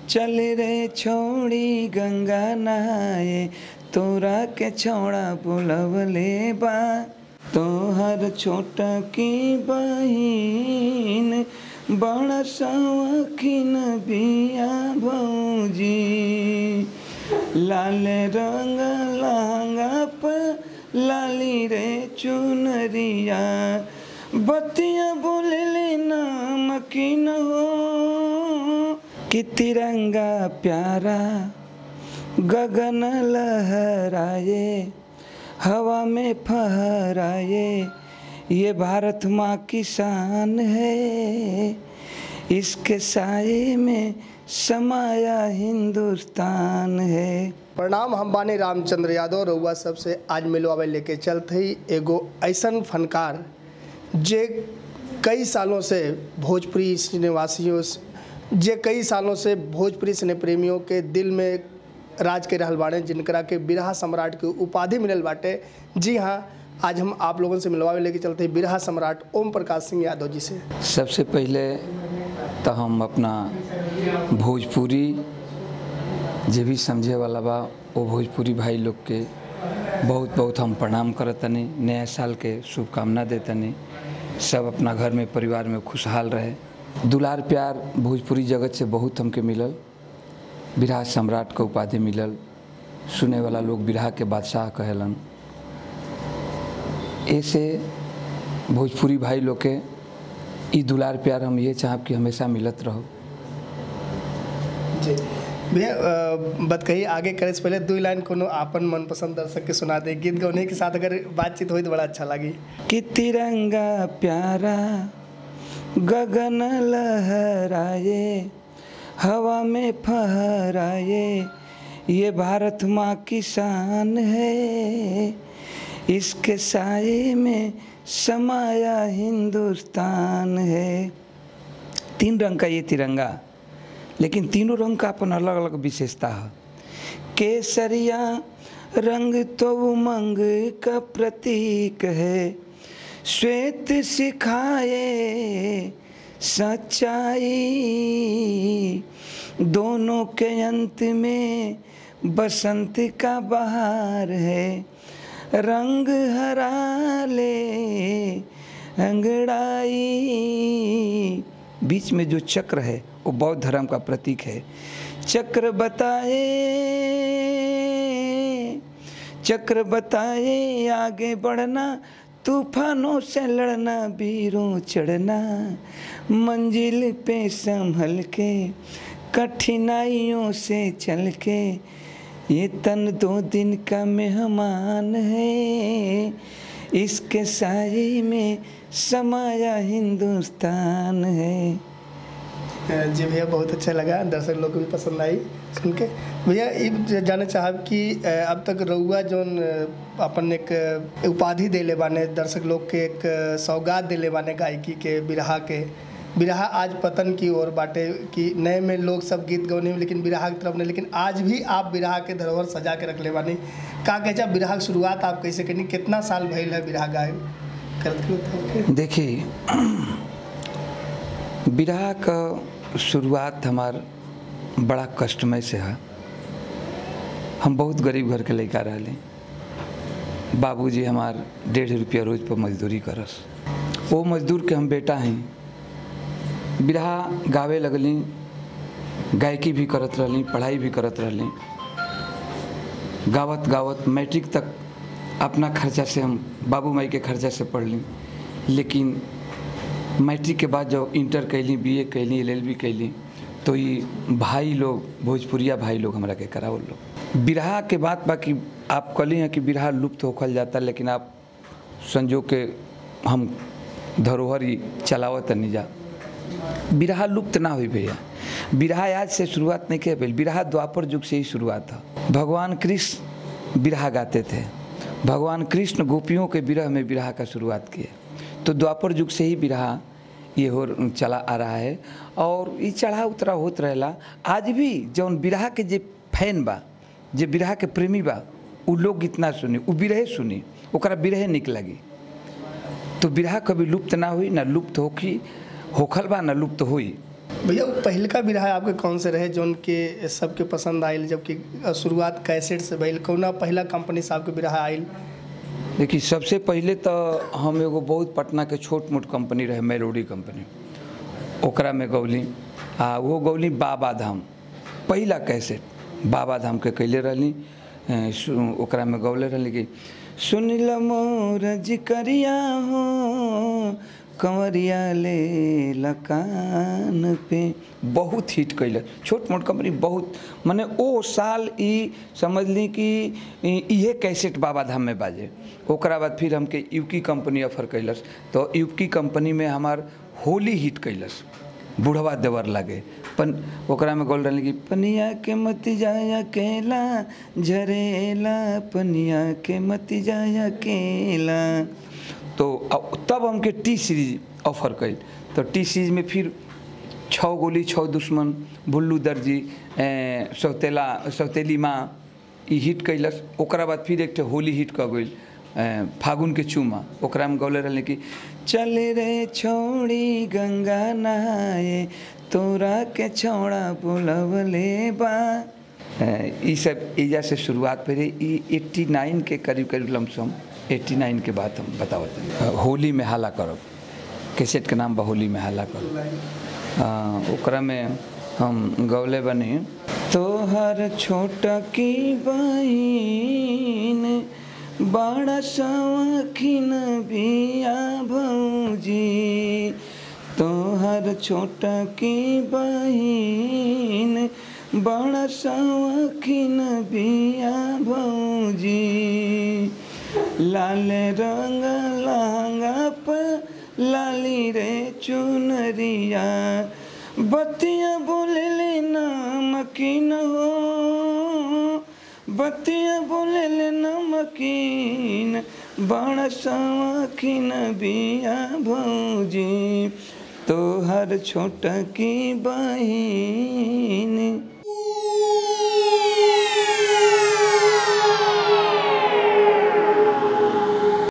चल रे छोड़ी गंगा नहाए तोरा के छौड़ा बुलवले बा तोहर छोटा की बहिन बड़ा शौकीन बिया भौजी लाल रंग लहंगा पर लाली रे चुनरिया बत्तियां बोले नाम की न हो कि तिरंगा प्यारा गगन लहराए हवा में फहराए ये भारत माँ की शान है इसके साए में समाया हिंदुस्तान है प्रणाम हम बानी रामचंद्र यादव रउआ सबसे आज मिलवावे लेके चलते ही एगो ऐसन फनकार जे कई सालों से भोजपुरी सिनेवासियों जे कई सालों से भोजपुरी सिने प्रेमियों के दिल में राज के रहल बाड़े जिनकरा के बिरहा सम्राट के उपाधि मिलल बाटे जी हाँ आज हम आप लोगों से मिलवावे लेके चलते हैं बिरहा सम्राट ओम प्रकाश सिंह यादव जी से सबसे पहले तो हम अपना भोजपुरी जे भी समझे वाला बा वो भोजपुरी भाई लोग के बहुत बहुत हम प्रणाम करतनी नया साल के शुभकामना देतनी सब अपना घर में परिवार में खुशहाल रहे दुलार प्यार भोजपुरी जगत से बहुत हमके मिलल बिरहा सम्राट के उपाधि मिलल सुने वाला लोग बिरहा के बादशाह कहेलन ऐसे भोजपुरी भाई लोग के ई दुलार प्यार हम ये चाहब कि हमेशा मिलत रहो जी भैया अ, बात कही आगे करे से पहले दो लाइन कोनो आपन मनपसंद दर्शक के सुना दे गीत गौने के साथ अगर बातचीत हुई तो बड़ा अच्छा लगी कि तिरंगा प्यारा गगन लहराए हवा में फहराए ये भारत माँ की शान है इसके साए में समाया हिंदुस्तान है तीन रंग का ये तिरंगा लेकिन तीनों रंग का अपन अलग अलग विशेषता है केसरिया रंग तो उमंग का प्रतीक है श्वेत सिखाए सच्चाई दोनों के अंत में बसंत का बहार है रंग हरा ले अंगड़ाई बीच में जो चक्र है वो बौद्ध धर्म का प्रतीक है चक्र बताए चक्र बताए आगे बढ़ना तूफानों से लड़ना वीरों चढ़ना मंजिल पे संभल के कठिनाइयों से चल के ये तन दो दिन का मेहमान है इसके साए में समाया हिंदुस्तान है अ, जी भैया बहुत अच्छा लगा दर्शक लोग को भी पसंद आई सुन के भैया ये जाने चाहब कि अ, अब तक रउआ जोन अ, अपन एक अ, उपाधि देले बाने दर्शक लोग के एक अ, सौगात देले बाने गायकी के बिरहा के बिरहा आज पतन की ओर बाटे कि नए में लोग सब गीत गौने में लेकिन बिरहा की तरफ नहीं लेकिन आज भी आप बिरहा के धरोहर सजा के रखले बानी का कहे जा बिरहा की शुरुआत आप कैसे करनी कितना साल भइल है बिरहा गाय करते देखिए विरह का शुरुआत हमार बड़ा कष्टमय से है हम बहुत गरीब घर के लड़का रहे बाबूजी हमार डेढ़ रुपया रोज पर मजदूरी करस वो मजदूर के हम बेटा हैं बिरहा गावे लगली गायकी भी करत रहली पढ़ाई भी करत रहली गावत गावत मैट्रिक तक अपना खर्चा से हम बाबू माई के खर्चा से पढ़ ली लेकिन मैट्रिक के बाद जब इंटर कैली बी ए कैली एल एल बी कैली तो ये भाई लोग भोजपुरिया भाई लोग हमरा के करावल लोग बिरहा के बात बाकी आप कहली हैं कि बिरहा लुप्त होखल जाता लेकिन आप संजोग के हम धरोहर ही चलावत नहीं जा बिरहा लुप्त ना हुई भैया बिरहा आज से शुरुआत नहीं किया पहले बिरहा द्वापर युग से ही शुरुआत था भगवान कृष्ण बिरहा गाते थे भगवान कृष्ण गोपियों के बिरह में बिरहा का शुरुआत किए तो द्वापर युग से ही बिरहा ये हो चला आ रहा है और ये चढ़ा उतरा होत रहेला आज भी जौन बिरहा के जे फैन बा जे बिरहा के प्रेमी बा उ लोग इतना सुनी उ बिरहे सुनी ओकरा बिरहे निक लगी तो बिरहा कभी लुप्त ना हुई ना लुप्त होखी होखल बा ना लुप्त हुई भैया वो पहिलका बिरहा आपके कौन से रहे जौन के सबके पसंद आयल जबकि शुरुआत कैसेट से भइल कौना पहला कंपनी से आपके बिरहा आयल देखिए सबसे पहले तो हम एगो बहुत पटना के छोट मोट कंपनी रहे मेलोडी कंपनी ओकरा में गौली आ वो गौली बाबा धाम पहिला कैसेट बाबा धाम के कैले रहली ए, सु- ओकरा में गौले रहली कि सुन ल मोर जिकरिया हो कंवरिया ले लकान पे बहुत हिट कैले छोट मोट कंपनी बहुत माने ओ साल ई समझ ली कि ई- इहे कैसेट बाबा धाम में बाजे ओकरा बाद फिर हमके यूकी कंपनी ऑफर कैलस तो यूकी कंपनी में हमार होली हिट कैलस बुढ़वा देवर लागे पन ओकरा में गोल रहले कि पनिया के मति जाया केला झरेला पनिया के मति जाया केला तो अ- तब हमके टी सीरीज ऑफर कैल तो टी सीरीज में फिर छः गोली छः दुश्मन बुल्लू दर्जी ए, सौतेला सौतेली माँ ई हिट कैलस ओकरा बाद फिर एक ठे होली हिट कऽ गइल ए, फागुन के चूमा ओकरा में गौले रहले कि चले रे छौड़ी गंगा नहाए तोरा के छौड़ा बुलवले बा ए, ई सब एजा से शुरुआत पे रही ई एट्टी नाइन के करीब करीब लमसम एट्टी नाइन के बाद हम बतावत हनी। होली में हाला करब कैसेट के नाम बा होली में हाला करब आ, ओकरा में हम गौले बनी तोहर छोटा की बहिन बड़ा शौकीन बिया भौजी तोहर छोटा की बहिन बड़ा शौकीन बिया भौजी लाल रंग लहंगा पर लाली रे चुनरिया बतिया बोले नमकीन हो बतिया बोले नमकीन बड़ा शौकीन बिया भौजी तोहर छोट की बहिन